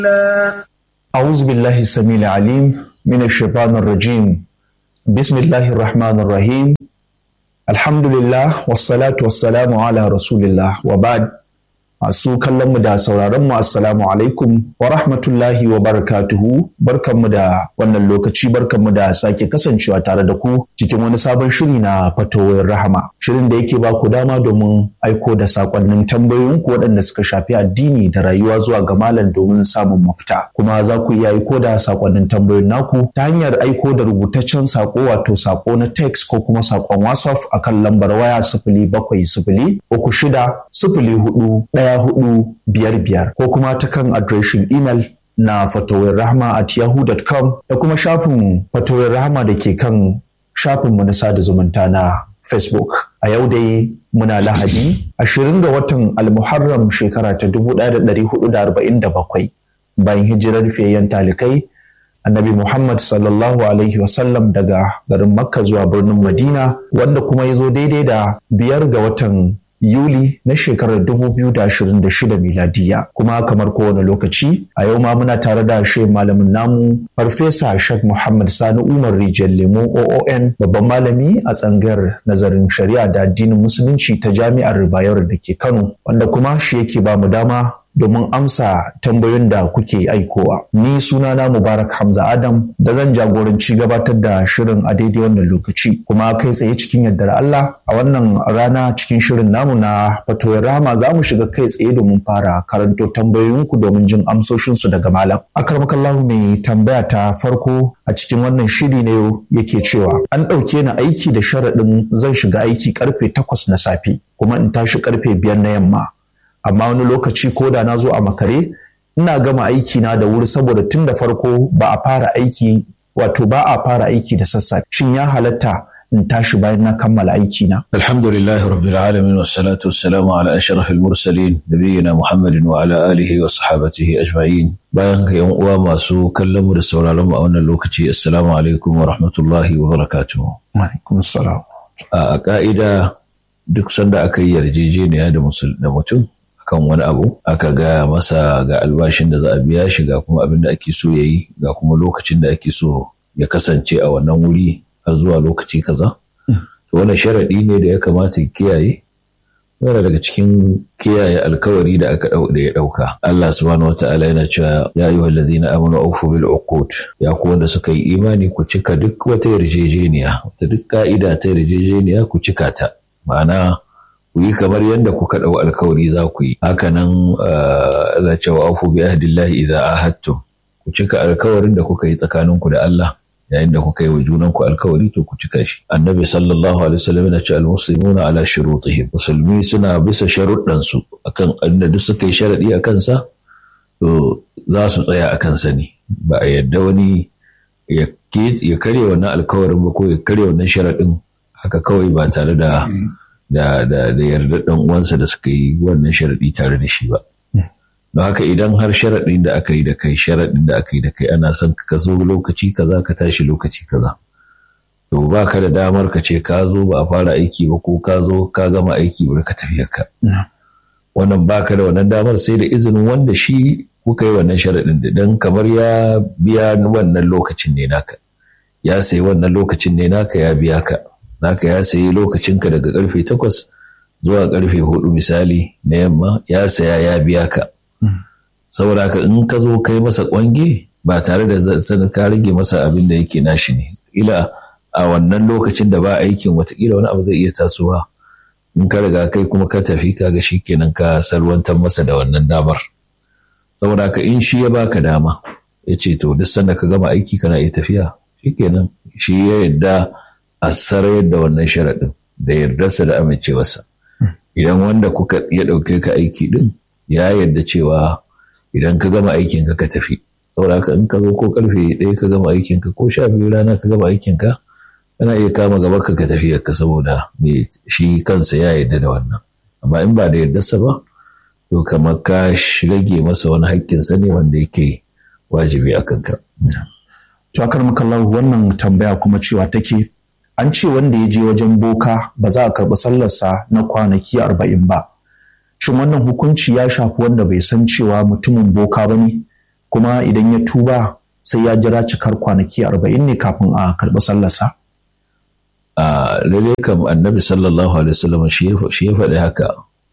أعوذ بالله السميع العليم من الشيطان الرجيم بسم الله الرحمن الرحيم الحمد لله والصلاة والسلام على رسول الله وبعد masu kallon mu da sauraron mu assalamu alaikum wa rahmatullahi wa barakatuhu barkanmu da wannan lokaci barkanmu da sake kasancewa tare da ku cikin wani sabon shiri na fatoyin rahama shirin da yake ba ku dama domin aiko da sakonnin tambayoyin ku waɗanda suka shafi addini da rayuwa zuwa ga malam domin samun mafita kuma za ku iya aiko da sakonnin tambayoyin naku ta hanyar aiko da rubutaccen sako wato sako na text ko kuma sakon whatsapp akan lambar waya sifili bakwai sifili uku shida sifili hudu ɗaya hudu biyar biyar ko kuma ta kan adireshin imel na fatawar rahama at yahoo.com da kuma shafin fatawar rahama da ke kan shafinmu na sada zumunta na facebook a yau dai muna lahadi ashirin ga watan almuharram shekara ta 1447 bayan hijirar fiyayyen talikai annabi Muhammad sallallahu Alaihi wasallam daga garin Makka zuwa birnin Madina wanda kuma ya zo daidai da biyar ga watan Yuli na shekarar 2026 miladiya kuma kamar kowane lokaci a yau ma muna tare da shi malamin namu farfesa Sheikh Muhammad Sani Umar Rijal Lemo OON babban malami a tsangar nazarin shari'a da addinin musulunci ta jami'ar Bayero da ke Kano wanda kuma shi yake ba mu dama domin amsa tambayoyin da kuke aikowa. Ni sunana Mubarak Hamza Adam da zan jagoranci gabatar da shirin a daidai wannan lokaci. Kuma kai tsaye cikin yardar Allah a wannan rana cikin shirin namu na fatoyin rama za mu shiga kai tsaye domin fara karanto tambayoyinku domin jin amsoshinsu daga malam. Akarmakallahu mai tambaya ta farko a cikin wannan shiri ne yake cewa an ɗauke ni aiki da sharaɗin zan shiga aiki karfe takwas na safe kuma in tashi karfe biyar na yamma. amma wani lokaci ko da na zo a makare ina gama aiki na da wuri saboda tun da farko ba a fara aiki wato ba a fara aiki da sassafe shin ya halatta in tashi bayan na kammala aiki na alhamdulillahi rabbil alamin wassalatu wassalamu ala ashrafil mursalin nabiyina muhammadin wa ala alihi wa sahabatihi ajma'in bayan ka yan uwa masu kallon mu da sauraron mu a wannan lokaci assalamu alaikum wa rahmatullahi wa barakatuh wa alaikum assalam a ka'ida duk sanda aka yi yarjejeniya da mutum kan wani abu aka gaya masa ga albashin da za a biya shi ga kuma abin da ake so ya yi ga kuma lokacin da ake so ya kasance a wannan wuri har zuwa lokaci kaza to wannan sharaɗi ne da ya kamata ya kiyaye yana daga cikin kiyaye alkawari da aka da ya ɗauka Allah subhanahu wataala yana cewa ya ayyuha allazina amanu awfu bil uqud ya ku wanda suka yi imani ku cika duk wata yarjejeniya wata duk ka'ida ta yarjejeniya ku cika ta ma'ana ku yi kamar yadda kuka ɗau alkawari za ku yi hakanan za ce wa afu bi ahdillahi idza ahadtum ku cika alkawarin da kuka yi tsakaninku da Allah yayin da kuka yi wa junanku alkawari to ku cika shi annabi sallallahu alaihi wasallam yana ce almuslimuna ala shurutihim musulmi suna bisa sharuɗan su akan inda duk suka yi sharadi a kansa to za su tsaya a kansa ne ba a yadda wani ya karya wannan alkawarin ba ko ya karya wannan sharaɗin haka kawai ba tare da da da da yarda dan uwansa da suka yi wannan sharadi tare da shi ba don haka idan har sharadin da aka yi da kai sharadin da aka yi da kai ana son ka zo lokaci kaza ka tashi lokaci kaza to ba ka da damar ka ce ka zo ba a fara aiki ba ko ka zo ka gama aiki ba ka tafi ka wannan ba ka da wannan damar sai da izinin wanda shi kuka yi wannan sharadin da dan kamar ya biya wannan lokacin ne naka ya sayi wannan lokacin ne naka ya biya ka naka ya sayi lokacinka daga karfe takwas zuwa karfe hudu misali na yamma ya saya ya biya ka saboda ka in ka zo kai masa kwange ba tare da sanin ka rage masa abin da yake nashi ne ila a wannan lokacin da ba aikin watakila wani abu zai iya tasowa in ka riga kai kuma ka tafi kaga shi kenan ka salwantar masa da wannan damar saboda ka in shi ya baka dama ya ce to duk sanda ka gama aiki kana iya tafiya shi kenan shi ya yadda a sarayar da wannan sharaɗin da yardarsa da amincewarsa idan wanda kuka ya ɗauke ka aiki ɗin ya yarda cewa idan ka gama aikin ka ka tafi saboda haka in ka zo ko karfe ɗaya ka gama aikin ka ko sha biyu rana ka gama aikin ka kana iya kama gaba ka ka tafi ka saboda me shi kansa ya yarda da wannan amma in ba da yardarsa ba to kamar ka rage masa wani haƙƙinsa ne wanda yake wajibi a kanka. To akar makallahu wannan tambaya kuma cewa take an ce wanda ya je wajen boka ba za a karɓi sallarsa na kwanaki arba'in ba. Shin wannan hukunci ya shafi wanda bai san cewa mutumin boka ba ne? kuma idan ya tuba sai ya jira cikar kwanaki arba'in ne kafin a karɓi sallarsa. a lalle kam annabi sallallahu alaihi wasallam shi ya faɗi haka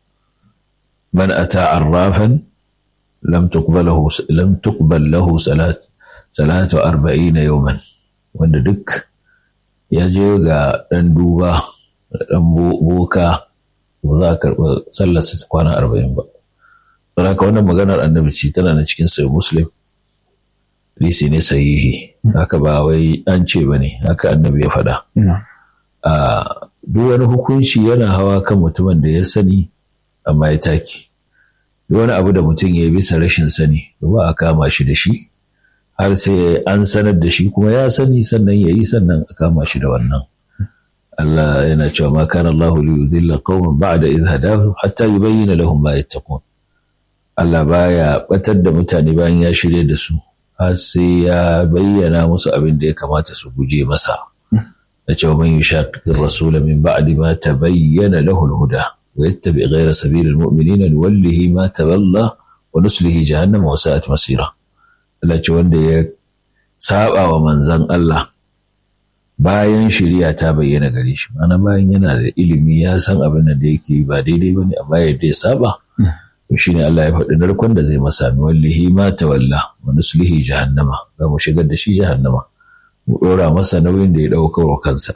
man ata arrafan lam tuqbalahu lam tuqbal lahu salat salatu arba'ina yawman wanda duk ya je ga ɗan duba ɗan boka ba za a karɓi sallarsa kwana arba'in ba saboda haka wannan maganar annabi ce tana na cikin sai muslim lisi ne sahihi haka ba wai an ce ba ne haka annabi ya faɗa a duk wani hukunci yana hawa kan mutumin da ya sani amma ya taki duk wani abu da mutum ya yi bisa rashin sani ba a kama shi da shi har sai an sanar da shi kuma ya sani sannan ya yi sannan a kama shi da wannan Allah yana cewa ma kana Allah li yudilla qauman ba'da idh hadahum hatta yubayyana lahum ma yattaqun Allah baya batar da mutane bayan ya shirye da su har sai ya bayyana musu abin da ya kamata su guje masa da cewa man yushaqiqir rasul min ba'di ma tabayyana lahu al-huda wa yattabi ghayra sabilil mu'minina nuwallihi ma tawalla wa nuslihi jahannama wa sa'at masira Allah ce wanda ya saba wa manzon Allah bayan shari'a ta bayyana gare shi mana bayan yana da ilimi ya san abin da yake ba daidai bane amma yadda ya saba to shine Allah ya faɗi narkon da zai masa nuwallihi ma tawalla wa nuslihi jahannama za mu shigar da shi jahannama mu ɗora masa nauyin da ya ɗauka wa kansa.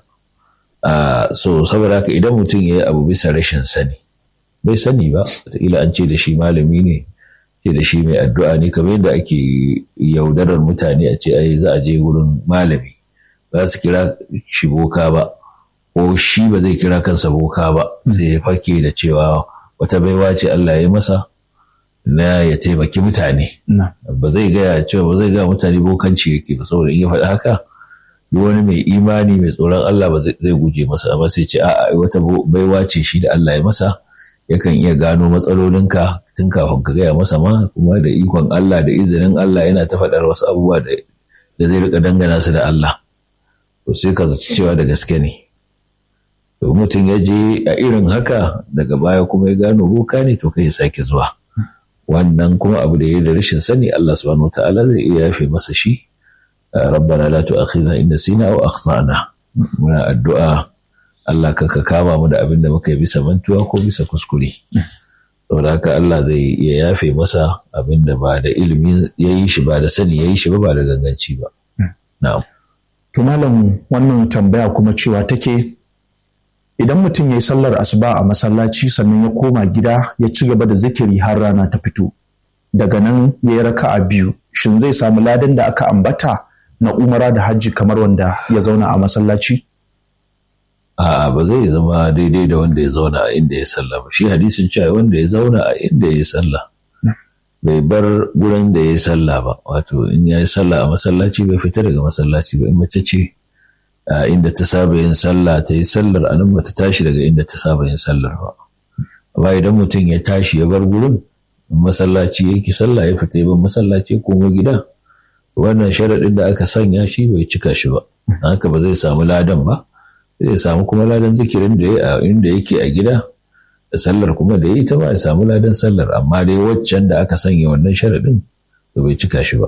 so saboda haka idan mutum ya yi abu bisa rashin sani bai sani ba wataƙila an ce da shi malami ne ce da shi mai addu'a ne kamar yadda ake yaudarar mutane a ce ai za a je wurin malami ba su kira shi boka ba ko shi ba zai kira kansa boka ba sai ya fake da cewa wata baiwa ce Allah ya masa na ya taimaki mutane ba zai gaya cewa ba zai gaya mutane bokanci yake ba saboda in ya faɗi haka duk wani mai imani mai tsoron Allah ba zai guje masa ba sai ce a'a wata baiwa ce shi da Allah ya masa yakan iya gano matsalolinka tun kafin ka gaya masa ma kuma da ikon Allah da izinin Allah yana ta faɗar wasu abubuwa da zai rika dangana su da Allah to sai ka zaci cewa da gaske ne to mutum ya je a irin haka daga baya kuma ya gano boka ne to kai ya sake zuwa wannan kuma abu da ya da rashin sani Allah subhanahu wataala zai iya yafe masa shi rabbana la tu'akhidna in nasina aw akhtana muna addu'a Allah ka kama mu da abin da muka yi bisa mantuwa ko bisa kuskure saboda haka Allah zai iya yafe masa abin da ba da ilimi ya yi shi ba da sani ya yi shi ba ba da ganganci ba na'am to malam wannan tambaya kuma cewa take idan mutum ya yi sallar asuba a masallaci sannan ya koma gida ya ci gaba da zikiri har rana ta fito daga nan ya yi raka'a biyu shin zai samu ladan da aka ambata na umara da hajji kamar wanda ya zauna a masallaci A'a ba zai zama daidai da wanda ya zauna a inda ya sallah ba. Shi hadisin cewa wanda ya zauna a inda ya sallah. Bai bar gurin da ya sallah ba. Wato in ya yi sallah a masallaci bai fita daga masallaci ba. In mace ce a inda ta saba yin sallah ta yi sallar a nan ba ta tashi daga inda ta saba yin sallar ba. Amma idan mutum ya tashi ya bar gurin masallaci ya ki sallah ya fita ya bar masallaci ko gida. Wannan sharaɗin da aka sanya shi bai cika shi ba. Haka ba zai samu ladan ba. zai samu kuma ladan zikirin da ya inda yake a gida da sallar kuma da ya yi ta ba ya samu ladan sallar amma dai waccan da aka sanya wannan sharaɗin da bai cika shi ba.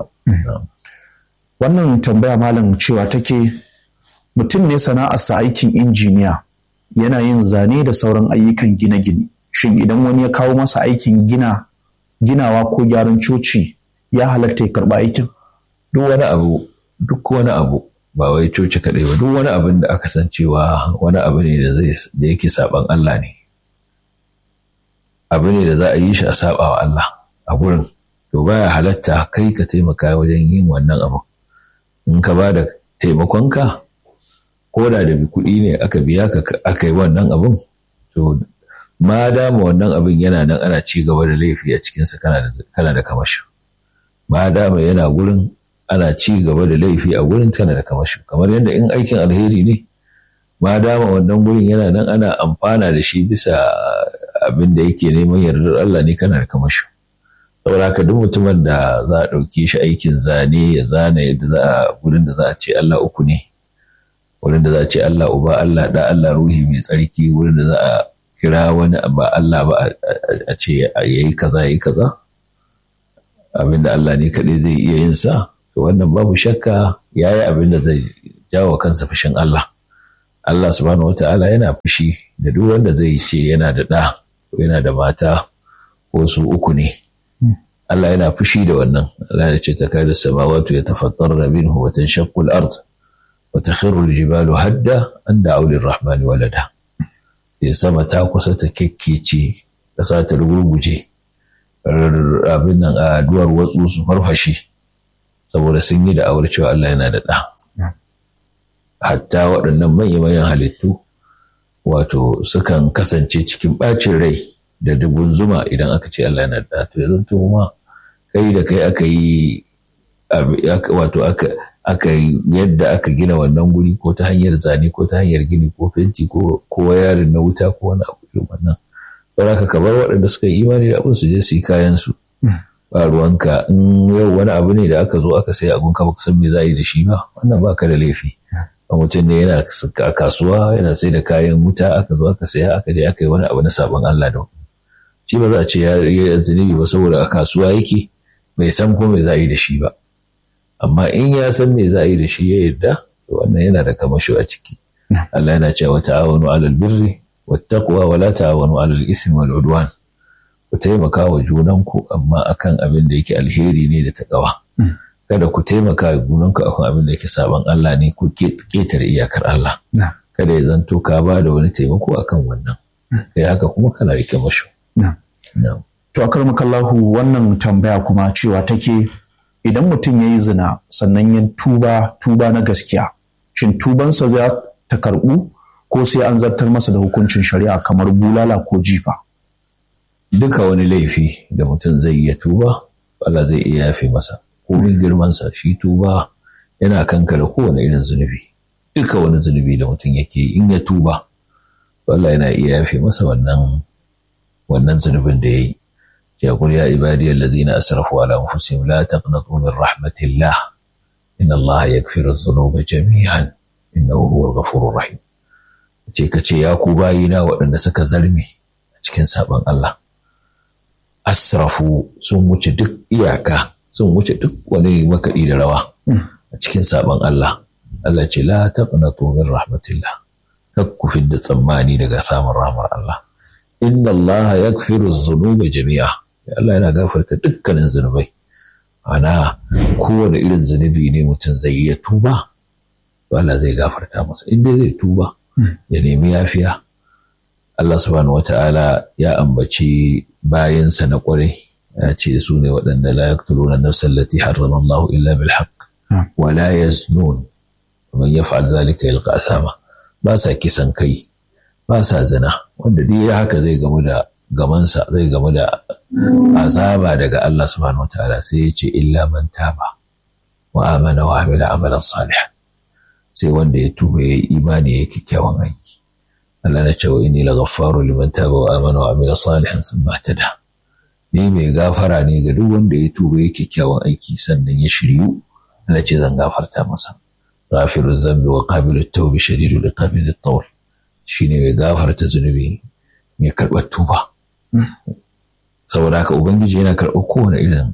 Wannan tambaya malam cewa take mutum ne sana'arsa aikin injiniya yana yin zane da sauran ayyukan gine-gine. Shin idan wani ya kawo masa aikin gina ginawa ko gyaran coci ya halatta ya karɓa aikin? Duk wani abu duk wani abu ba wai coci kaɗai ba duk wani abin da aka san cewa wani abu ne da da yake saban Allah ne abu ne da za a yi shi a saba wa Allah a gurin to baya halatta kai ka taimaka wajen yin wannan abu in ka ba da taimakonka ko da da bi kuɗi ne aka biya ka aka yi wannan abun to ma dama wannan abin yana nan ana ci gaba da laifi a cikinsa kana da kamashi ma dama yana gurin ana ci gaba da laifi a gurin tana da kamashi kamar yadda in aikin alheri ne ma dama wannan gurin yana nan ana amfana da shi bisa abin da yake neman yardar Allah ne kana da kamashi saboda haka duk mutumin da za a ɗauke shi aikin zane ya zana yadda za a gurin da za a ce Allah uku ne wurin da za a ce Allah uba Allah da Allah ruhi mai tsarki wurin da za a kira wani ba Allah ba a ce yayi kaza yayi kaza abin da Allah ne kaɗai zai iya yin sa to wannan babu shakka ya yi abin da zai jawo kansa fushin Allah Allah subhanahu wata'ala yana fushi da duk wanda zai ce yana da ɗa ko yana da mata ko su uku ne Allah yana fushi da wannan Allah ya ce ta kai da samawatu ya tafattar da minhu wa tanshaqqu al-ard wa takhiru al-jibalu hadda an da'u lir-rahmani walada sai sama ta kusa ta kekkece ƙasa ta rugurguje abin nan a duwar watsu su farfashe saboda sun yi da aure cewa Allah yana da ɗa. Hatta waɗannan manya-manyan halittu wato sukan kasance cikin ɓacin rai da dubun zuma idan aka ce Allah yana da to yanzu to ma kai da kai aka yi wato aka yadda aka gina wannan guri ko ta hanyar zane ko ta hanyar gini ko fenti ko yarin na wuta ko wani abu irin wannan saboda ka bar waɗanda suka yi imani da abin su je su yi kayan su ba ruwanka in yau wani abu ne da aka zo aka sai abun ka baka san me za a yi da shi ba wannan ba ka da laifi a mutum ne yana a kasuwa yana sai da kayan wuta aka zo aka saya aka je aka yi wani abu na sabon Allah da shi ba za a ce ya yi zunubi ba saboda a kasuwa yake bai san ko me za a yi da shi ba amma in ya san me za a yi da shi ya yarda wannan yana da kamasho a ciki Allah yana cewa ta'awanu alal birri wattaqwa wa la ta'awanu alal ismi wal udwan ku taimaka wa junanku amma akan abin da yake alheri ne da takawa kada ku taimaka wa junanku akan abin da yake saban Allah ne ku ketare iyakar Allah kada ya zanto ka ba da wani taimako akan wannan kai haka kuma kana rike mashu to akarmakallahu wannan tambaya kuma cewa take idan mutum ya yi zina sannan ya tuba tuba na gaskiya shin tubansa za ta karɓu ko sai an zartar masa da hukuncin shari'a kamar bulala ko jifa duka wani laifi da mutum zai iya tuba Allah zai iya yafe masa komin girmansa shi tuba yana kankare kowane irin zunubi duka wani zunubi da mutum yake in ya tuba Allah yana iya yafe masa wannan wannan zunubin da ya yi يقول يا عبادي الذين أسرفوا على أنفسهم لا تقنطوا من رحمة الله إن الله يغفر الذنوب جميعا إنه هو الغفور الرحيم ce ka ce ya ku bayina waɗanda suka zarme a cikin sabon Allah asrafu sun wuce duk iyaka sun wuce duk wani makaɗi da rawa a cikin sabon Allah Allah ce la taqnatu min rahmatillah kak ku fidda tsammani daga samun rahmar Allah inna Allah yaghfiru dhunuba jami'a Allah yana gafarta dukkanin zunubai ana kowane irin zunubi ne mutum zai iya tuba Allah zai gafarta masa inda zai tuba ya nemi yafiya Allah subhanahu wata'ala ya ambaci bayansa na kwarai ya ce su ne waɗanda la yaqtuluna nafsan allati harrama Allah illa bil haqq wa la yaznun man yaf'al dhalika yalqa asama ba sa kisan kai ba sa zina wanda duk ya haka zai gamu da gamansa zai gamu da azaba daga Allah subhanahu wata'ala sai ya ce illa man taba wa amana wa amila amalan salih sai wanda ya tuba ya yi imani ya yi kyakkyawan aiki Allah na cewa inni la ghaffaru liman taba wa amana wa amila salihan thumma tada ni mai gafara ne ga duk wanda ya tuba ya kyakkyawan aiki sannan ya shiryu Allah ce zan gafarta masa ghafiru dhanbi wa qabilu tawbi shadidu liqabi at-tawl shine mai gafarta zunubi mai karɓar tuba saboda haka ubangiji yana karɓar kowane irin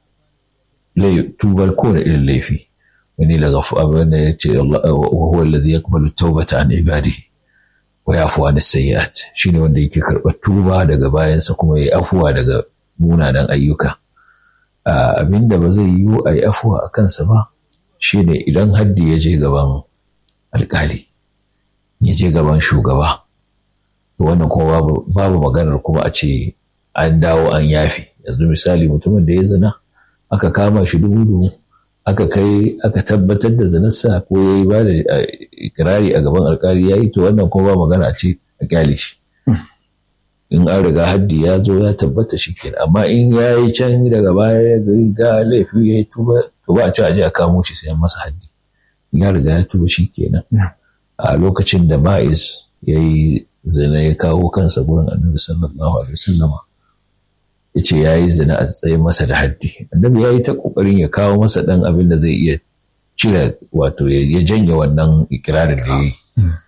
tubar kowane irin laifi wani daga abin da ya ce huwa alladhi yaqbalu tawbata an ibadihi wa yafu an sayyi'at shine wanda yake karɓar tuba daga bayansa kuma ya afuwa daga munanan ayyuka abin da ba zai yiwu a yi afuwa a kansa ba shine idan haddi ya je gaban alkali ya je gaban shugaba wannan kuma babu maganar kuma a ce an dawo an yafi yanzu misali mutumin da ya zina aka kama shi dubu dubu aka kai aka tabbatar da zanarsa ko ya yi ba da ikirari a gaban alkali ya yi to wannan kuma ba magana ce a kyale shi in an riga haddi ya zo ya tabbata shi kenan amma in ya yi can daga baya ya ga laifi ya yi tuba to ba a ci a je a kamo shi sai masa haddi ya riga ya tuba shi kenan a lokacin da ma'iz ya yi zina ya kawo kansa gurin annabi sallallahu alaihi wasallama ya ce ya yi zina a tsaye masa da haddi annabi ya yi ta ƙoƙarin ya kawo masa ɗan abin da zai iya cire wato ya janye wannan ikirarin da ya yi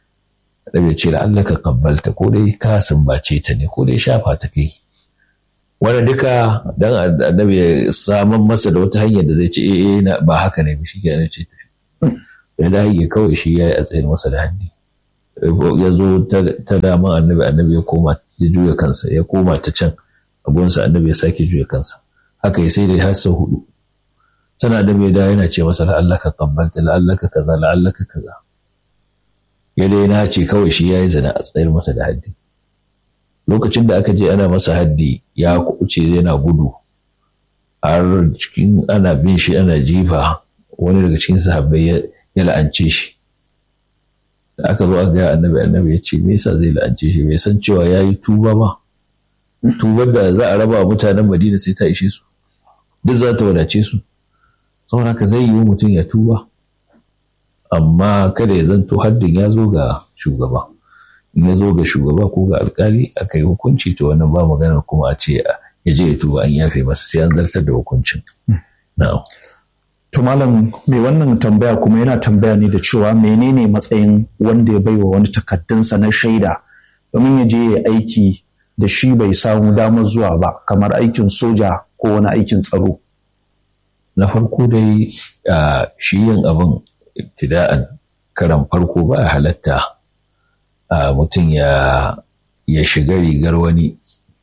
annabi ya ce Allah ka kabbalta ko dai ka sumbace ta ne ko dai shafa ta kai wani duka dan annabi ya saman masa da wata hanyar da zai ce eh ba haka ne shi ke ce tafi ya dage kawai shi ya yi a tsayin masa da haddi ya zo ta daman annabi annabi ya koma ya juya kansa ya koma ta can abunsa annabi ya sake juya kansa haka ya sai da har sau hudu tana da mai da yana ce masa la'allaka qabbalta la'allaka kaza la'allaka kaza ya dai na ce kawai shi ya yi zina a tsayar masa da haddi lokacin da aka je ana masa haddi ya kuce yana gudu har cikin ana bin shi ana jifa wani daga cikin sahabbai ya la'ance shi da aka zo aka ga annabi annabi ya ce me yasa zai la'ance shi bai san cewa ya yi tuba ba tubar da za a raba mutanen madina sai ta ishe su duk za ta wadace su saboda haka zai yi mutum ya tuba amma kada ya zanto haddin ya zo ga shugaba in ya zo ga shugaba ko ga alkali aka yi hukunci to wannan ba maganar kuma a ce ya je ya tuba an yafe masa sai an zartar da hukuncin na'am To malam mai wannan tambaya kuma yana tambaya ne da cewa menene matsayin wanda ya baiwa wani takaddunsa na shaida domin ya je ya aiki da shi bai samu damar zuwa ba kamar aikin soja ko wani aikin tsaro. Na farko dai shi yin abin ibtida'an karan farko ba a halatta mutum ya shiga rigar wani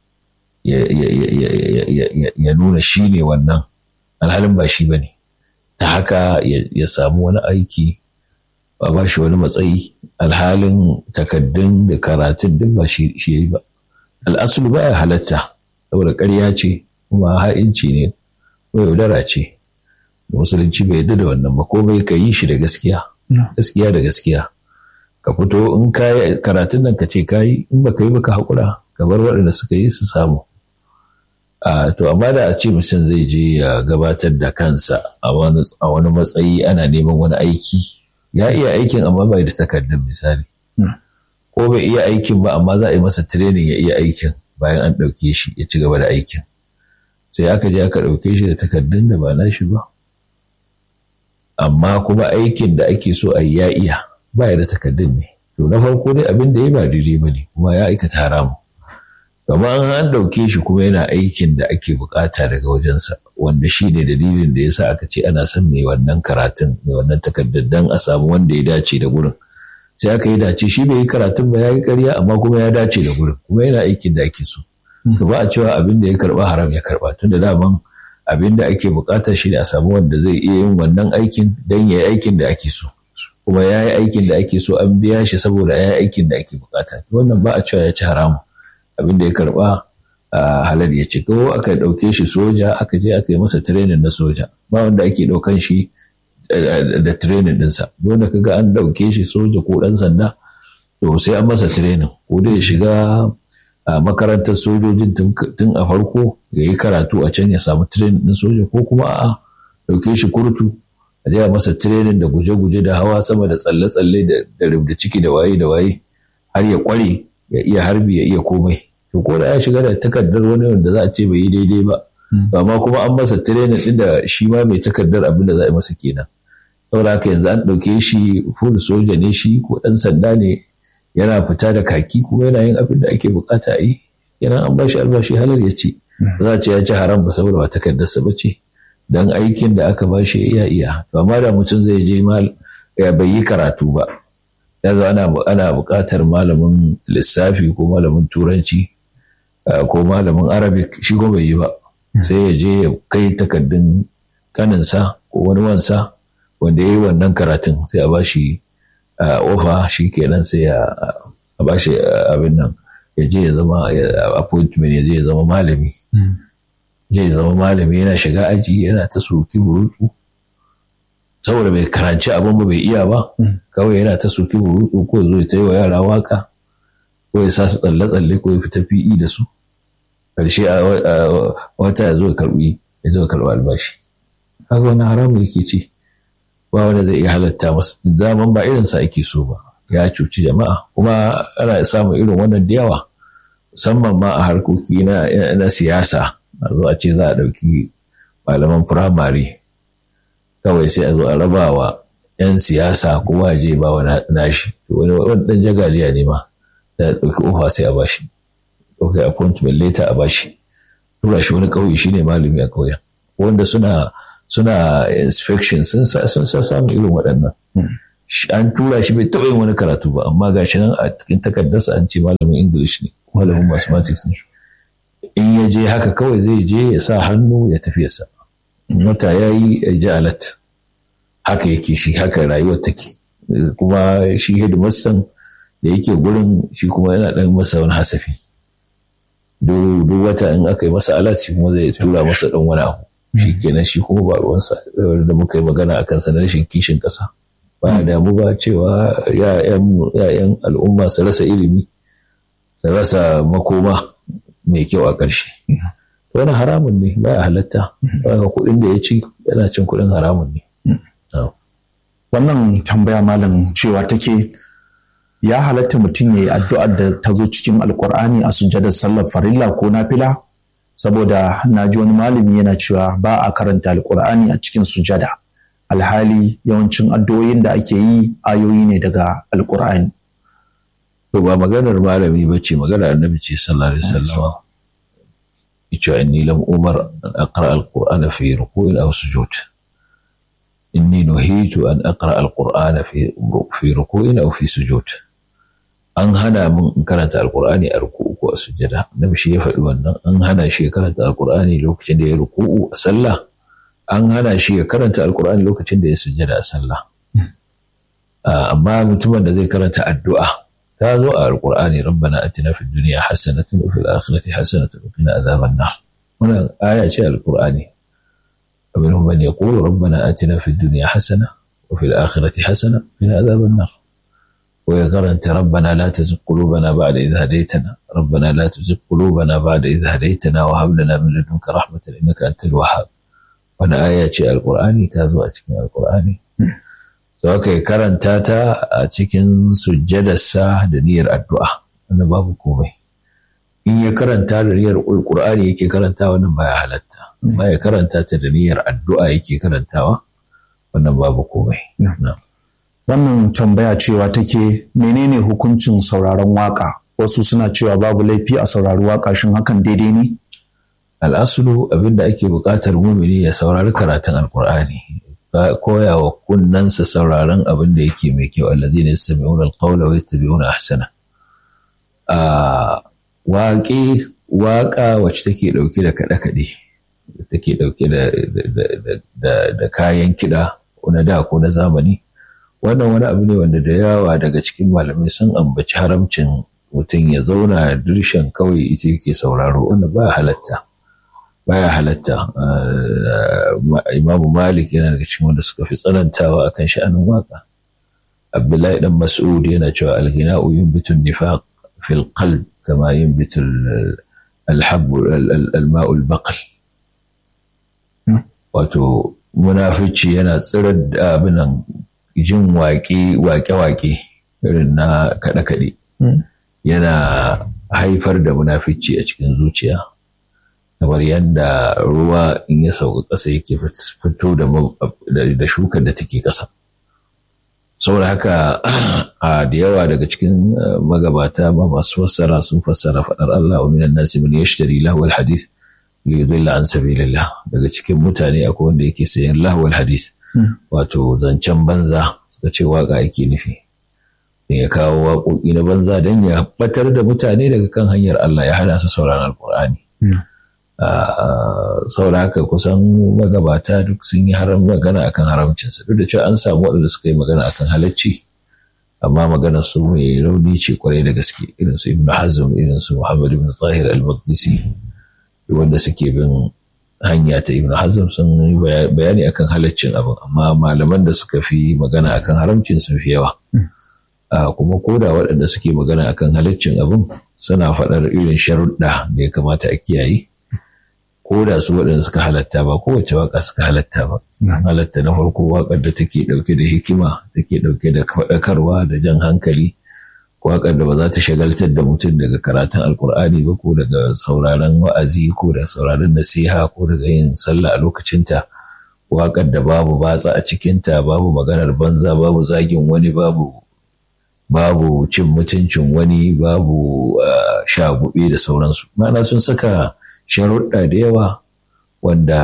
ya nuna shi ne wannan alhalin ba shi ba ne. ta haka ya samu wani aiki ba ba shi wani matsayi alhalin takaddun da karatun duk ba shi ya yi ba al'asulu ba ya halatta saboda ƙarya ce kuma ha'inci ne ko yaudara ce da musulunci bai yarda da wannan ba ko bai ka yi shi da gaskiya gaskiya da gaskiya ka fito in ka yi karatun nan ka ce ka yi in ba ka yi ba ka haƙura ka bar waɗanda suka yi su samu Uh, to amma da a ce mutum zai je ya gabatar da kansa a wani matsayi ana neman wani aiki ya iya aikin amma bai da takardun misali ko bai iya aikin ba amma za a yi masa training ya iya aikin bayan an ɗauke shi ya ci gaba da aikin sai aka je aka ɗauke shi da takardun da ba na shi ba amma kuma aikin da ake so a yi ya iya ba da takardun ne to na farko dai abin da ya ba daidai ba ne kuma ya aikata haramu Gama an ɗauke shi kuma yana aikin da ake bukata daga wajensa wanda shi ne dalilin da ya sa aka ce ana son mai wannan karatun mai wannan takardar don a samu wanda ya dace da gurin sai aka yi dace shi bai yi karatun ba ya yi karya amma kuma ya dace da gurin kuma yana aikin da ake so to ba a cewa abin da ya karba haram ya karba tun da daman abin da ake bukata shi ne a samu wanda zai iya yin wannan aikin don ya yi aikin da ake so kuma ya yi aikin da ake so an biya shi saboda ya yi aikin da ake bukata wannan ba a cewa ya ci haramu abin da ya karba halar ya ci ko aka ɗauke shi soja aka je aka yi masa training na soja ba wanda ake ɗaukan shi da training ɗinsa wanda kaga an ɗauke shi soja ko ɗan sanda to sai an masa training ko da ya shiga makarantar sojojin tun a farko ya yi karatu a can ya samu training ɗin soja ko kuma a ɗauke shi kurtu a je masa training da guje-guje da hawa sama da tsalle-tsalle da rubda ciki da waye da waye har ya kware ya iya harbi ya iya komai to ko da ya shiga da takardar wani wanda za a ce bai yi daidai ba amma kuma an masa training din da shi ma mai takardar abin da za a yi masa kenan saboda haka yanzu an ɗauke shi full soja ne shi ko ɗan sanda ne yana fita da kaki kuma yana yin abin da ake bukata a yi yana an ba shi albashi halar ya ce ba za a ce ya ci haram ba saboda ba takardarsa ba ce dan aikin da aka ba shi ya iya to amma da mutum zai je mal ya bai yi karatu ba yanzu ana ana buƙatar malamin lissafi ko malamin turanci ko malamin arabic shi ko bai yi ba sai ya je ya kai takardun kaninsa ko wani wansa wanda ya yi wannan karatun sai a bashi ofa shi kenan sai a bashi abin nan ya je ya zama appointment ya je ya zama malami zai zama malami yana shiga aji yana ta soki burutsu saboda bai karanci abin ba bai iya ba kawai yana ta soki burutsu ko zo ya ta yi wa yara waka ko ya sa su tsalle-tsalle ko ya fita fi'i da su karshe a wata ya zo ya karbi ya zo ya karbi albashi haka wani haramu yake ce ba wanda zai iya halatta masa daman ba irin sa ake so ba ya cuci jama'a kuma ana samun irin wannan da yawa musamman ma a harkoki na siyasa a zo a ce za a ɗauki malaman firamare kawai sai a zo a raba wa 'yan siyasa kowa je ba wa nashi wani ɗan jagaliya ne ma da ɗauki ofa sai a bashi ɗauki appointment later a bashi tura shi wani ƙauye shine malami a ƙauyen wanda suna suna inspection sun sa sun sa samun irin waɗannan an tura shi bai taɓa yin wani karatu ba amma ga shi nan a cikin takardarsa an ce malamin english ne malamin mathematics ne in ya je haka kawai zai je ya sa hannu ya tafi sa wata ya yi ya ji alat haka yake shi haka rayuwar take kuma shi hidimastan da yake gurin shi kuma yana ɗan masa wani hasafi duk wata in aka yi masa alat shi kuma zai tura masa ɗan wani abu shi kenan shi kuma ba ruwansa da muka yi magana akan sa na rashin kishin ƙasa ba damu ba cewa ya'yan al'umma su rasa ilimi su rasa makoma mai kyau a ƙarshe wani haramun ne ba halatta ba kuɗin da ya ci yana cin kuɗin haramun ne wannan tambaya malam cewa take ya halatta mutum ya yi addu'ar da ta zo cikin alkur'ani a sujjadar sallar farilla ko nafila saboda na ji wani malami yana cewa ba a karanta alkur'ani a cikin sujada alhali yawancin addu'o'in da ake yi ayoyi ne daga alkur'ani to ba maganar malami ba ce maganar annabi ce sallallahu alaihi wasallam yace inni lam umar an aqra alqur'ana fi ruku'in aw sujud inni nuhitu an aqra alqur'ana fi fi ruku'in aw fi sujud an hana min in karanta alqur'ani a ruku'u ko a sujada annabi shi ya faɗi wannan an hana shi ya karanta alqur'ani lokacin da ya ruku'u a sallah an hana shi ya karanta alqur'ani lokacin da ya sujada a sallah amma mutumin da zai karanta addu'a ta zo a alqur'ani rabbana atina fid dunya hasanatan wa fil akhirati hasanatan wa qina adhaban nar wannan aya ce alqur'ani ومنهم من يقول ربنا آتنا في الدنيا حسنة وفي الآخرة حسنة وقنا عذاب النار ويقرنت ربنا لا تزغ قلوبنا بعد إذ هديتنا ربنا لا تزغ قلوبنا بعد إذ هديتنا وهب لنا من لدنك رحمة إنك أنت الوهاب وانا آية القرآن تازو أتكين القرآن سواء karanta ta a cikin sujjadarsa da niyyar addu'a wannan babu komai in ya karanta da niyyar alkur'ani yake karanta wannan baya halatta baya karanta ta da niyyar addu'a yake karantawa wannan babu komai wannan tambaya cewa take menene hukuncin sauraron waka wasu suna cewa babu laifi a saurari waka shin hakan daidai ne al'asulu abinda ake buƙatar mumini ya saurari karatun alkur'ani koya wa kunnansa sauraron abin da yake mai kyau alladhina yastami'una alqawla wa yattabi'una ahsana waƙe waƙa wacce take ɗauke da kaɗe-kaɗe take ɗauke da kayan kiɗa ko na da ko na zamani wannan wani abu ne wanda da yawa daga cikin malamai sun ambaci haramcin mutum ya zauna dirshan kawai ita yake sauraro wanda ba halatta baya halatta imamu malik yana daga cikin wanda suka fi tsanantawa akan sha'anin waka abdullahi dan mas'ud yana cewa alghina'u yunbitu nifaq fil qalb kama yunbitu alhab alma'ul baqal wato munafici yana tsirar da abinan jin waƙe waƙe irin na kaɗe-kaɗe yana haifar da munafici a cikin zuciya kamar yadda ruwa in ya sauka ƙasa yake fito da shukar da take ƙasa saboda haka a da yawa daga cikin magabata ma masu fassara sun fassara faɗar Allah wa minan nasi man yashtari lahwal hadith li yudilla an sabilillah daga cikin mutane akwai wanda yake sayan lahwal hadith wato zancen banza suka ce waka yake nufi ya kawo waƙoƙi na banza don ya batar da mutane daga kan hanyar Allah ya hana su sauraron alkur'ani saboda haka kusan magabata duk sun yi haram magana akan haramcinsa duk da cewa an samu waɗanda suka yi magana akan halacci amma magana su mai rauni ce kwarai da gaske irin su ibn hazm irin su muhammad ibn tahir al-maqdisi wanda suke bin hanya ta ibn hazm sun yi bayani akan halaccin abin amma malaman da suka fi magana akan haramcin sun fi yawa kuma koda waɗanda suke magana akan halaccin abin suna faɗar irin sharuɗa da ya kamata a kiyaye ko da su waɗanda suka halatta ba kowace waka suka halatta ba halatta na farko waƙar da take ɗauke da hikima take ɗauke da faɗakarwa da jan hankali waƙar da ba za ta shagaltar da mutum daga karatun alkur'ani ba ko daga sauraron wa'azi ko da sauraron nasiha ko daga yin sallah a lokacinta waƙar da babu batsa a cikinta babu maganar banza babu zagin wani babu babu cin mutuncin wani babu shagube da sauransu ma'ana sun saka sharuɗa da yawa wanda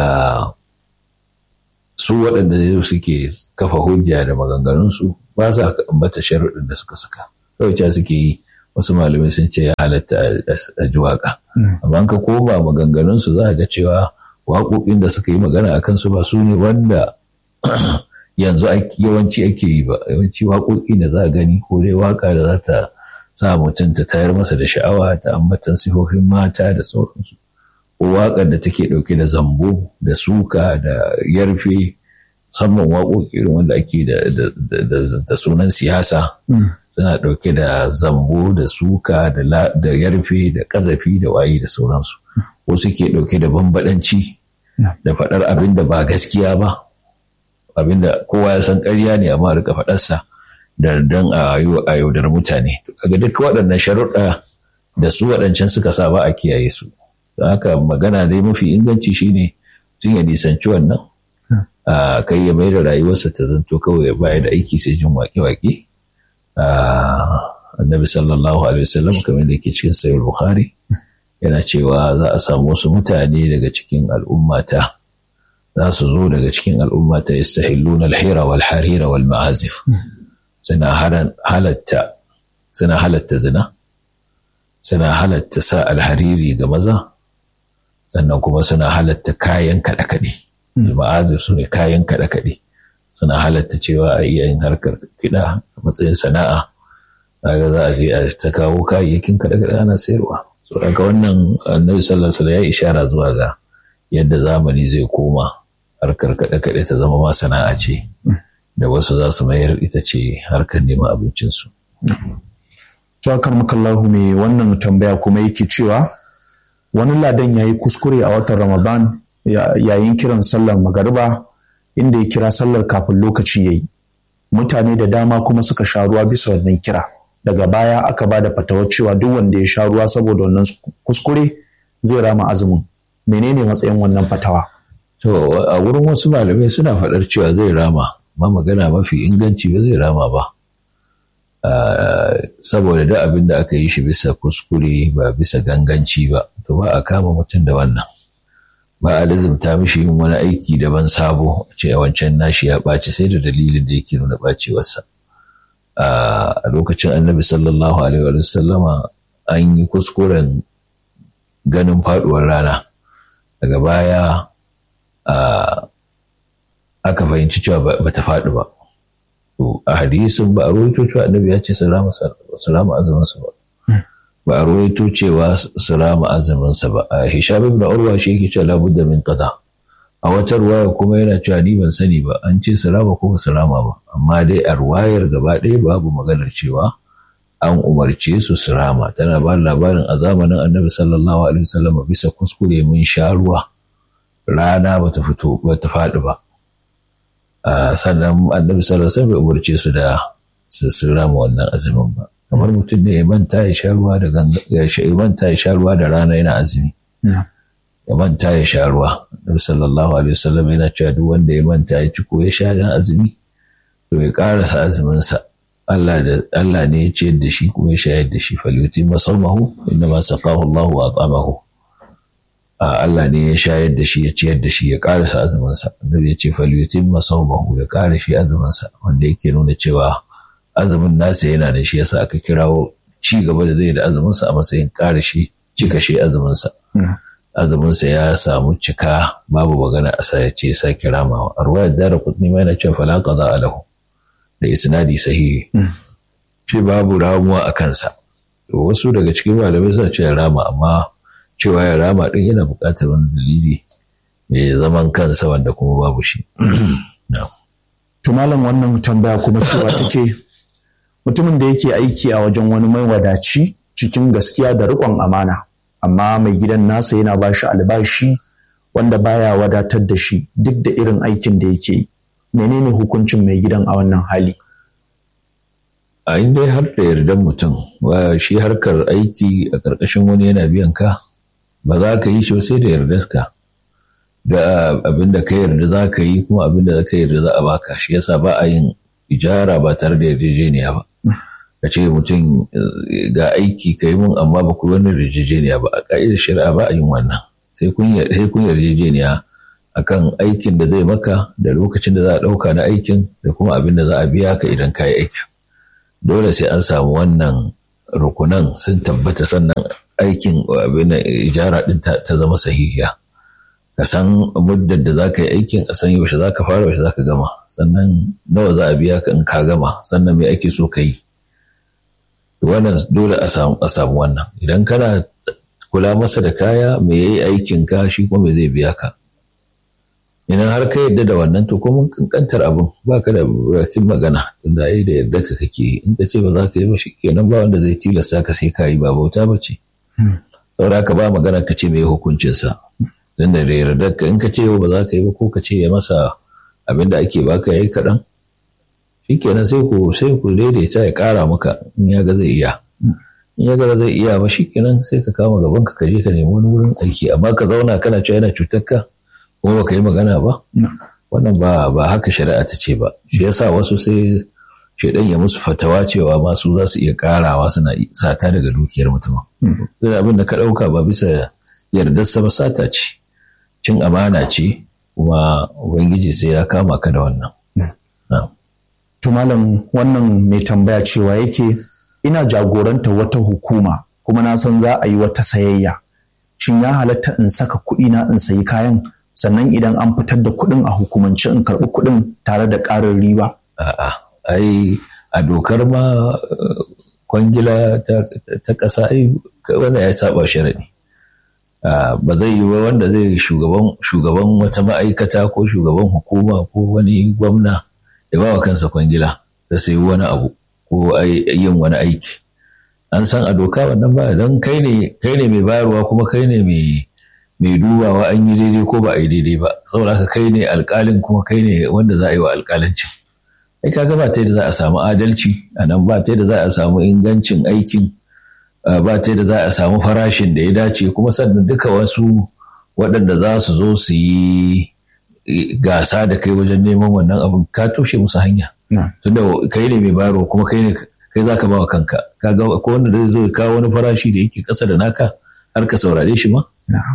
su waɗanda zai suke kafa hujja da maganganunsu ba za ka ambata sharuɗin da suka saka kawai ca suke yi wasu malamai sun ce ya halatta a ji waƙa amma ka koma maganganunsu za a ga cewa waƙoƙin da suka yi magana a kansu ba su ne wanda yanzu yawanci ake yi ba yawanci waƙoƙi da za a gani ko dai waƙa da za ta sa mutum ta tayar masa da sha'awa ta ambatan sifofin mata da sauransu ko waƙar da take ɗauke da zambo da suka da yarfe musamman waƙoƙi irin wanda ake da sunan siyasa suna ɗauke da zambo da suka da yarfe da ƙazafi da waye da sauransu ko suke ɗauke da bambaɗanci da faɗar abin da ba gaskiya ba abin da kowa ya san ƙarya ne amma rika faɗarsa da don a yaudar mutane kaga duk waɗannan sharuɗa da su waɗancan suka sa ba a kiyaye su don haka magana dai mafi inganci shine tun ya nisanci wannan a kai ya mai da rayuwarsa ta zanto kawai ya baya da aiki sai jin waƙe-waƙe annabi sallallahu alaihi wasallam kamar da yake cikin sayar bukhari yana cewa za a samu wasu mutane daga cikin al'ummata za su zo daga cikin al'ummata yastahilluna al-hira wal harira wal ma'azif suna halatta suna halatta zina suna halatta sa alhariri ga maza sannan kuma suna halatta kayan kaɗe-kaɗe ma'azif su ne kayan kaɗe-kaɗe suna halatta cewa a iya yin harkar kiɗa a matsayin sana'a kaga za a je a ta kawo kayayyakin kaɗe-kaɗe ana sayarwa so daga wannan annabi sallallahu alaihi ya ishara zuwa ga yadda zamani zai koma harkar kaɗe-kaɗe ta zama ma sana'a ce da wasu za su mayar ita ce harkar neman abincinsu. Tuwakar makallahu mai wannan tambaya kuma yake cewa wani ladan ya yi kuskure a watan Ramadan yayin kiran sallar magariba inda ya kira sallar kafin lokaci ya yi. Mutane da dama kuma suka sha ruwa bisa wannan kira. Daga baya aka ba da fatawar cewa duk wanda ya sha ruwa saboda wannan kuskure zai rama azumin. Menene matsayin wannan fatawa? To a wurin wasu malamai suna faɗar cewa zai rama. ma magana mafi inganci ba zai rama ba saboda da abin da aka yi shi bisa kuskure ba bisa ganganci ba to ba a kama mutum da wannan ba a lazimta mishi yin wani aiki daban sabo a ce a wancan nashi ya ɓaci sai da dalilin da yake nuna ɓacewarsa a lokacin annabi sallallahu alaihi wa sallama an yi kuskuren ganin faɗuwar rana daga baya aka fahimci cewa ba ta faɗi ba. To a hadisin ba a rawaito cewa annabi ya ce su rama azuminsa ba. Ba a rawaito cewa su rama azuminsa ba. A Hisham ibn Urwa shi yake cewa labudda min qada. A wata ruwaya kuma yana cewa ni ban sani ba an ce su rama ko ba su rama ba. Amma dai a ruwayar gaba ɗaya babu maganar cewa an umarce su su rama. Tana ba labarin a zamanin annabi sallallahu alaihi wasallam bisa kuskure mun sha ruwa. Rana bata fito bata faɗi ba. sannan annabi sallallahu alaihi bai umarce su da su rama wannan azumin ba kamar mutum ne ya manta ya sha ruwa da ya manta ya sha ruwa da rana yana azumi ya manta ya sha ruwa annabi sallallahu alaihi wasallam yana cewa duk wanda ya manta ya ci ko ya sha dan azumi to ya karasa azumin sa Allah da Allah ne ya ciyar da shi kuma ya shayar da shi falyuti masamahu inna ma saqahu Allah wa at'amahu Allah ne ya shayar da shi ya ciyar da shi ya karasa azuminsa annabi ya ce falyutin masaumahu ya kare shi azuminsa wanda yake nuna cewa azumin nasa yana da shi yasa aka kirawo ci gaba da zai da azuminsa a matsayin kare shi cika shi azuminsa azuminsa ya samu cika babu magana a ya ce sa kiramawa a ruwayar dara kudni ma yana cewa fala qada alahu da isnadi sahihi ce babu ramuwa a kansa wasu daga cikin malamai suna cewa rama amma cewa ya rama ɗin yana buƙatar wani dalili mai zaman kansa wanda kuma babu shi. Tumalan wannan tambaya kuma cewa take mutumin da yake aiki a wajen wani mai wadaci cikin gaskiya da riƙon amana, amma mai gidan nasa yana ba shi albashi wanda baya wadatar da shi duk da irin aikin da yake yi. Menene hukuncin mai gidan a wannan hali? A inda har da yardan mutum, shi harkar aiki a ƙarƙashin wani yana biyan ka, ba za ka yi shi sai da yardarka da abin da ka yarda za ka yi kuma abin da ka yarda za a baka shi yasa ba a yin ijara ba tare da yarjejeniya ba ka ce mutum ga aiki ka yi mun amma ba ku wani yarjejeniya ba a ka'idar shari'a ba a yin wannan sai kun yarjejeniya akan aikin da zai maka da lokacin da za a ɗauka na aikin da kuma abin da za a biya ka idan ka yi aikin dole sai an samu wannan rukunan sun tabbata sannan aikin abin ijara ɗin ta zama sahihiya ka san muddar da za ka yi aikin a san yaushe za ka fara yaushe za ka gama sannan nawa za a biya ka in ka gama sannan me ake so ka yi wannan dole a samu wannan idan kana kula masa da kaya me yayi aikin ka shi kuma me zai biya ka idan har ka yadda da wannan to kuma kankantar abin ba ka da bakin magana tunda ai da yarda ka kake in ka ce ba za ka yi ba shi kenan ba wanda zai tilasta ka sai ka yi ba bauta ba ce saboda ka ba magana ka ce me hukuncinsa tunda da yarda ka in ka ce ba za ka yi ba ko ka ce ya masa abin da ake baka yayi kaɗan shikenan sai ku sai ku daidaita ya ƙara maka in ya ga zai iya in ya ga zai iya ba shikenan sai ka kama gaban ka je ka nemi wani wurin aiki amma ka zauna kana cewa yana cutar ka kuma baka yi magana ba wannan ba ba haka shari'a ta ce ba shi yasa wasu sai shaidan ya musu fatawa cewa masu za su iya karawa suna sata daga dukiyar mutum abin da ka ɗauka ba bisa yardarsa ba sata ce cin amana ce kuma ubangiji sai ya kama ka da wannan To malam wannan mai tambaya cewa yake ina jagoranta wata hukuma kuma na san za a yi wata sayayya. Shin ya halatta in saka kuɗi na in sayi kayan sannan idan an fitar da kuɗin a hukumance in karɓi kuɗin tare da ƙarin riba? A'a, ai a dokar ma kwangila ta ƙasa ai wanda ya saba sharaɗi. Ba zai yi wanda zai shugaban wata ma'aikata ko shugaban hukuma ko wani gwamna. ya ba wa kansa kwangila ta sayi wani abu ko yin wani aiki an san a doka wannan ba don kai ne mai bayarwa kuma kai ne mai dubawa an yi daidai ko ba a yi daidai ba saboda haka kai ne alkalin kuma kai ne wanda za a yi wa alkalancin ai kaga ba ta da za a samu adalci a nan ba ta da za a samu ingancin aikin ba ta da za a samu farashin da ya dace kuma sannan duka wasu waɗanda za su zo su yi gasa da kai wajen neman wannan abin ka toshe musu hanya tunda kai ne mai baro kuma kai ne kai zaka ba wa kanka kaga ko wanda zai zo kawo wani farashi da yake kasa da naka har ka saurare shi ma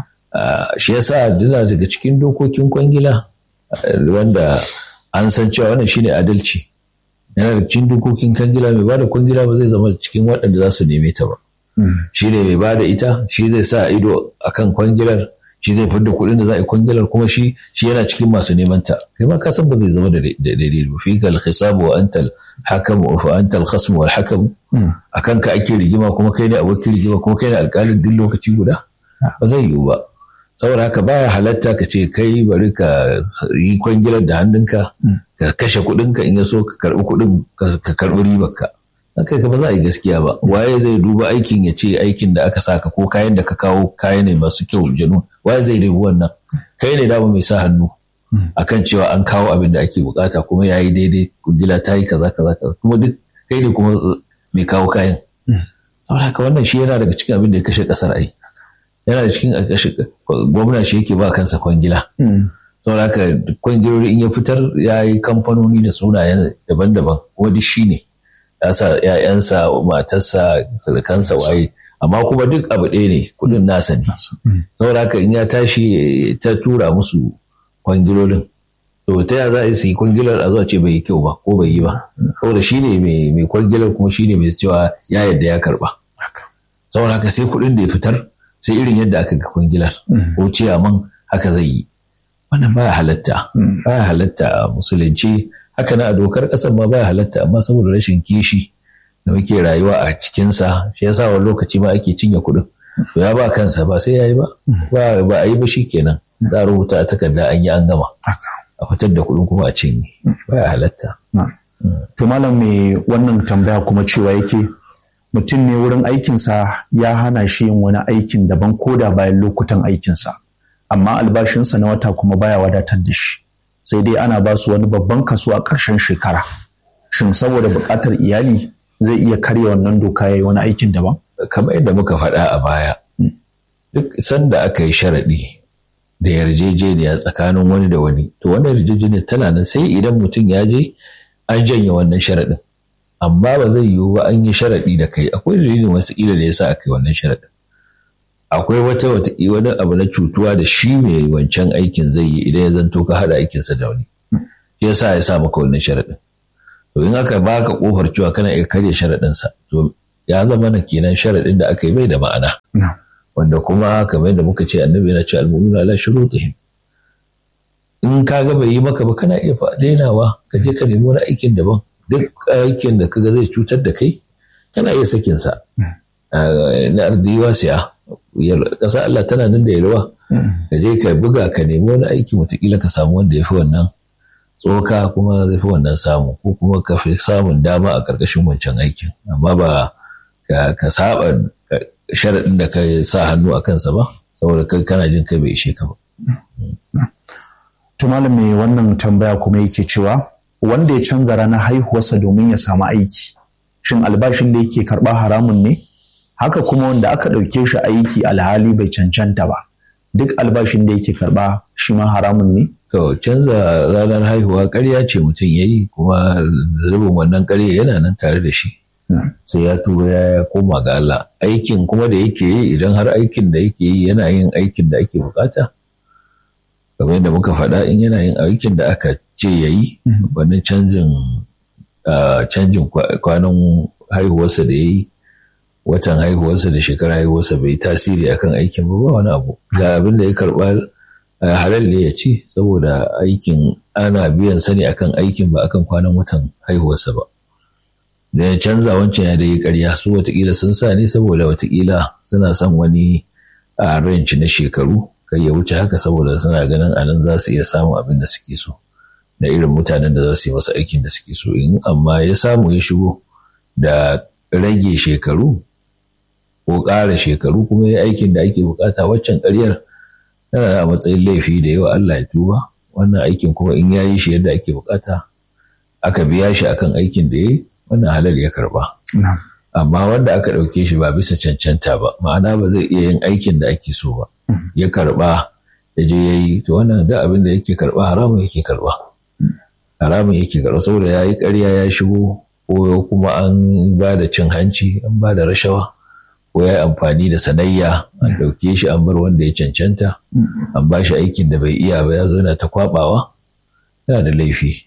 shi yasa dina daga cikin dokokin kwangila wanda an san cewa wannan shine adalci yana da cikin dokokin kwangila mai bada kwangila ba zai zama cikin waɗanda za su neme ta ba shi ne mai bada ita shi zai sa ido akan kwangilar shi zai fidda kuɗin da za a yi kwangilar kuma shi shi yana cikin masu neman ta kai ma ka san ba zai zama da daidai ba fi kal hisab wa antal hakam wa fa antal khasm wal hakam akan ka ake rigima kuma kai ne abokin rigima kuma kai ne alƙalin duk lokaci guda ba zai yiwu ba saboda haka baya halatta ka ce kai bari ka yi kwangilar da hannunka ka kashe kuɗinka in ya so ka karɓi kuɗin ka karɓi ribarka kai ka ba za a yi gaskiya ba waye zai duba aikin ya ce aikin da aka saka ko kayan da ka kawo kaya ne masu kyau janu waye zai dubi wannan kai ne dama mai sa hannu akan cewa an kawo abin da ake bukata kuma ya yi daidai kungila ta yi kaza kaza kaza kuma duk kai ne kuma mai kawo kayan saboda haka wannan shi yana daga cikin abin da ya kashe kasar ai yana da cikin kashe gwamna shi yake ba kansa kwangila saboda haka kwangiloli in ya fitar ya yi kamfanoni da sunayen daban-daban kuma duk shi ne ya sa ‘ya'yansa matarsa surukansa waye amma kuma duk abu ɗaya ne kudin nasa ne saboda haka in ya tashi ta tura musu kwangilolin to ta ya za a yi kwangilar a zuwa ce bai yi kyau ba ko bai yi ba saboda shi ne mai kwangilar kuma shi ne mai cewa ya yadda ya karba saboda haka sai kuɗin da ya fitar sai irin yadda aka ga kwangilar ko ciyaman haka zai yi wannan baya halatta baya halatta a musulunci haka na a dokar ƙasar ma baya halatta amma saboda rashin kishi da muke rayuwa a cikinsa shi yasa wani lokaci ma ake cinye kuɗin to ya ba kansa ba sai ya yi ba ba a yi ba shi kenan za a rubuta a takarda an yi an gama a fitar da kuɗin kuma a cinye baya halatta. to malam me wannan tambaya kuma cewa yake mutum ne wurin aikinsa ya hana shi yin wani aikin daban koda bayan lokutan aikinsa amma albashinsa na wata kuma baya wadatar da shi sai dai ana ba su wani babban kaso a ƙarshen shekara shin saboda buƙatar iyali zai iya karya wannan doka ya yi wani aikin daban kamar yadda muka faɗa a baya duk sanda aka yi sharaɗi da yarjejeniya tsakanin wani da wani to wannan yarjejeniya tana nan sai idan mutum ya je an janye wannan sharaɗin amma ba zai yiwu ba an yi sharaɗi da kai akwai dalilin wasu ƙila da yasa aka yi wannan sharaɗin akwai wata wani abu na cutuwa da shi mai wancan aikin zai yi idan ya zanto ka haɗa aikinsa da wani shi yasa ya sa maka wannan sharaɗin to in aka baka kofar cewa kana iya karya sharaɗinsa to ya zama na kenan sharaɗin da aka yi bai da ma'ana wanda kuma kamar yadda muka ce annabi yana ce almu'minu ala shurutihim in ka ga bai yi maka ba kana iya dainawa ka je ka nemi wani aikin daban duk aikin da kaga zai cutar da kai kana iya sakin sa na arziyi wasiya ƙasa Allah tana nan da yalwa ka je ka buga ka nemi wani aiki wataƙila ka samu wanda ya fi wannan tsoka kuma zai fi wannan samu ko kuma ka fi samun dama a ƙarƙashin wancan aikin amma ba ka saba sharaɗin da ka sa hannu a kansa ba saboda kai kana jin kai bai ishe ka ba. To malam mai wannan tambaya kuma yake cewa wanda ya canza ranar haihuwarsa domin ya samu aiki shin albashin da yake karɓa haramun ne? Haka kuma wanda aka ɗauke shi aiki alhali bai cancanta ba duk albashin da yake karɓa shi ma haramun ne? To canza ranar haihuwa ƙarya ce mutum ya yi kuma zunubin wannan ƙarya yana nan tare da shi. Sai ya tuba ya koma ga Allah. Aikin kuma da yake yi idan har aikin da yake yi yana yin aikin da ake bukata. Kamar yadda muka faɗa in yana yin aikin da aka ce ya yi, wani canjin canjin kwanan haihuwarsa da ya yi, watan haihuwarsa da shekara haihuwarsa bai tasiri akan aikin ba wani abu. Ga abin da ya karɓa halal ne ya ci saboda aikin ana biyan sani akan aikin ba akan kwanan watan haihuwarsa ba. Da ya canza wancan ya da yi karya su watakila sun sa ne saboda watakila suna son wani a ranci na shekaru kai ya wuce haka saboda suna ganin a nan za su iya samun abin da suke so da irin mutanen da za su yi masa aikin da suke so in amma ya samu ya shigo da rage shekaru ko ƙara shekaru kuma ya aikin da ake bukata waccan ƙaryar tana a matsayin laifi da yawa Allah ya tuba wannan aikin kuma in ya yi shi yadda ake bukata aka biya shi akan aikin da ya yi wannan halal ya karba amma wanda aka ɗauke shi ba bisa cancanta ba ma'ana ba zai iya yin aikin da ake so ba ya karba ya je ya yi to wannan da abin da yake karba haramun yake karba haramun yake karba saboda ya yi ƙarya ya shigo ko kuma an ba da cin hanci an ba da rashawa ko ya yi amfani da sanayya an ɗauke shi an bar wanda ya cancanta an ba shi aikin da bai iya ba ya zo yana ta kwabawa yana da laifi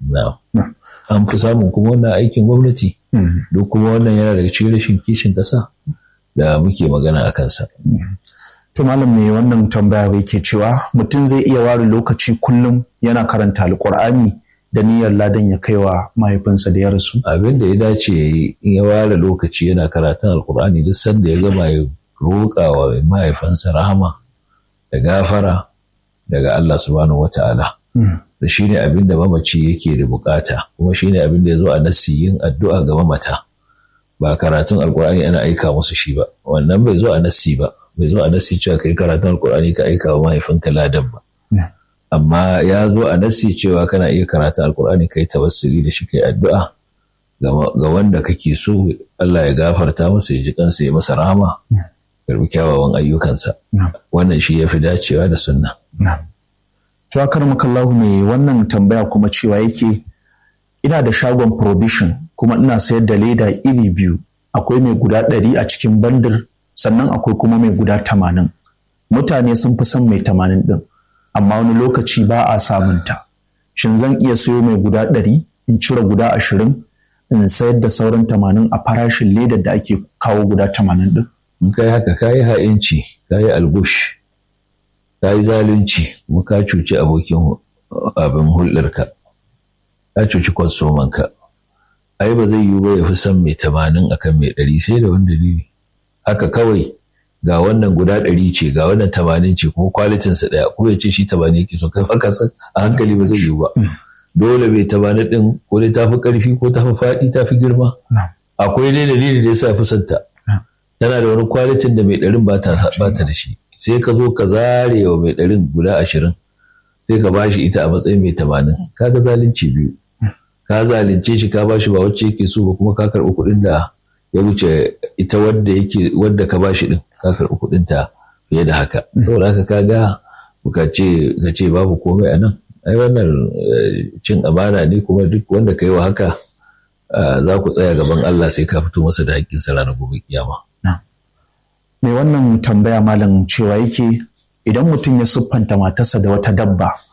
an fi samun kuma wannan aikin gwamnati duk kuma wannan yana daga cikin rashin kishin ƙasa da muke magana a kansa. To malam mai wannan tambaya yake cewa mutum zai iya ware lokaci kullum yana karanta alkur'ani da niyyar ladan ya kaiwa mahaifinsa da ya rasu. Abin da ya dace ya yi in ya ware lokaci yana karatun alkur'ani duk sanda ya gama ya roƙa wa mahaifinsa rahama da gafara daga Allah subhanahu wa ta'ala. Da shi ne abin da mamaci yake da bukata kuma shi ne abin da ya zo a nassi yin addu'a ga mamata. Ba karatun alkur'ani ana aika musu shi ba, wannan bai zo a nassi ba, bai zo a nassi cewa kai karatun alkur'ani ka aika wa mahaifinka ladan ba. amma ya zo a nassi cewa kana iya karata alkur'ani kai tawassuli da shi kai addu'a ga wanda kake so Allah ya gafarta masa ya ji kansa ya masa rahama karbi kyawawan ayyukansa wannan shi ya fi dacewa da sunna to akar makallahu mai wannan tambaya kuma cewa yake ina da shagon provision kuma ina sayar da leda iri biyu akwai mai guda ɗari a cikin bandir sannan akwai kuma mai guda tamanin mutane sun fi son mai tamanin ɗin amma wani lokaci ba a samunta. Shin zan iya sayo mai guda ɗari in cire guda ashirin in sayar da sauran tamanin a farashin ledar da ake kawo guda tamanin ɗin? In kai haka ka yi ha'inci, ka yi algush, ka yi zalunci, kuma ka cuci abokin abin hulɗarka, ka cuci kwastomanka. Ai ba zai yiwu ba ya fi son mai tamanin akan mai ɗari sai da wani dalili. Haka kawai ga wannan guda ɗari ce ga wannan tamanin ce kuma kwalitinsa ɗaya kuma ya ce shi tamanin yake so kai haka san a hankali ba zai yiwu ba dole bai tamanin ɗin ko dai tafi ƙarfi ko tafi faɗi tafi girma akwai dai dalili da yasa fi santa tana da wani kwalitin da mai ɗarin ba ta da shi sai ka zo ka zare wa mai ɗarin guda ashirin sai ka bashi ita a matsayin mai tamanin kaga zalunci biyu ka zalunce shi ka bashi ba wacce yake so ba kuma ka karɓi kuɗin da ya wuce ita wadda yake wadda ka bashi din ka karɓi kuɗin ta fiye da haka saboda haka ka ga ka ce ka ce babu komai a nan ai wannan cin amana ne kuma duk wanda ka yi wa haka za ku tsaya gaban Allah sai ka fito masa da haƙƙin sa ranar gobe kiyama mai wannan tambaya malam cewa yake idan mutum ya siffanta matarsa da wata dabba